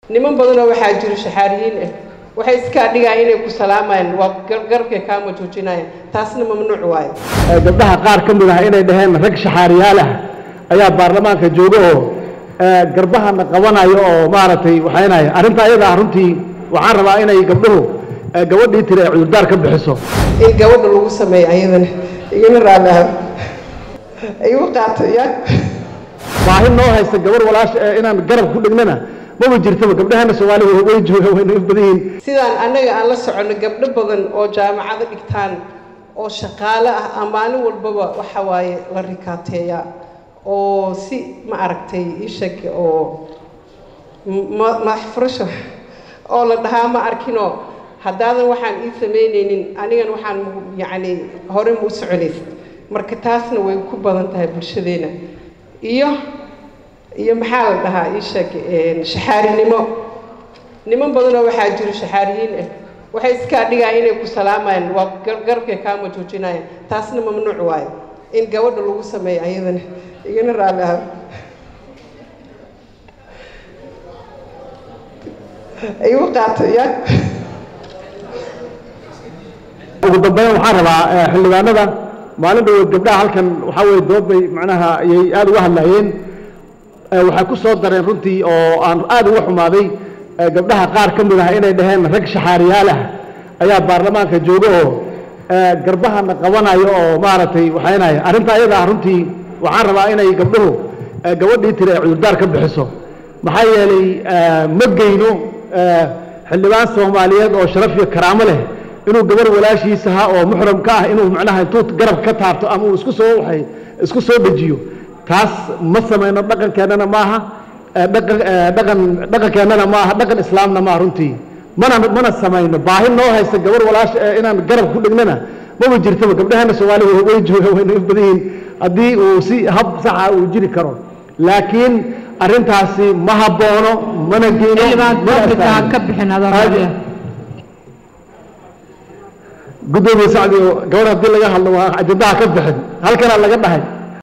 niman badanoo waxaa jiro shaxaariyiin ah waxay iskaa dhigaan inay ku salaamayaan waa garabkay kaama joojinayaan taasna mamnuuc waayo gabdhaha qaar ka mid ah inay dhaheen rag shaxaariyaal ah ayaa baarlamaanka jooga oo garbahana qabanayo oo maaragtay waxaynaya arrinta ayadaa runtii waxaan rabaa inay gabdhuhu gabadhii tiri ay cudurdaar ka bixiso in gabadha lagu sameeyo ayadana igana raalaha igu qaato ya baahi noo haysta gabar walaasha ee inaan garab ku dhignana maba jirtaba gabdhahana soomaaliya way joogaan wayna u badan yihiin sidaan annaga aan la soconno gabdho badan oo jaamacado dhigtaan oo shaqaale ah aan maalin walbaba waxa waaye la rikaateeyaa oo si ma aragtay ishag oo madax furasho oo la dhahaa ma arkinoo haddaadan waxaan ii samaynaynin anigan waxaan yacni hore ma u soconays marka taasna way ku badan tahay bulshadeena iyo iyo maxaa la dhahaa ishag shaxaarinimo niman badanoo waxaa jiro shaxaariyiin ah waxay iskaa dhigaan inay ku salaamayaan waa garabkay kaama joojinayaan taasna mamnuuc waayo in gabadha lagu sameeyo ayadana igana raalaha igu qaato ya ugu dambeyn waxaan rabaa xildhibaanada maalin dhawood gabdhaha halkan waxaa weye dood bay macnaha ayay aada uga hadlayeen waxay ku soo dareen runtii oo aan aada uga xumaaday gabdhaha qaar ka mid ah inay dhaheen rag shaxaariyaal ah ayaa baarlamaanka jooga oo garbahana qabanayo oo maaragtay waxaynaya arrinta ayadaa runtii waxaan rabaa inay gabdhuhu gabadhii tiri ay cudurdaar ka bixiso maxaa yeelay ma geyno xildhibaan soomaaliyeed oo sharaf iyo karaamo leh inuu gabar walaashiisaha oo muxram ka ah inuu macnaha intuu garab ka taabto ama uu isku soo waay isku soo dejiyo taas ma samayno dhaqankeennana maaha dhaqan dhaqan dhaqankeennana maaha dhaqan islaamna maaha runtii mana mana samayno baahi noo haysta gabar walaasha ee inaan garab ku dhignana maba jirtaba gabdhahana soomaaliya way joogaan wayna u badan yihiin haddii uu si hab saxa uu jiri karo laakiin arrintaasi ma haboono mana geyno ka bixin adoo gudoomiye sacdi oo gabar haddii laga hadlo waa ajandaha ka bixin halkanaa laga dhahay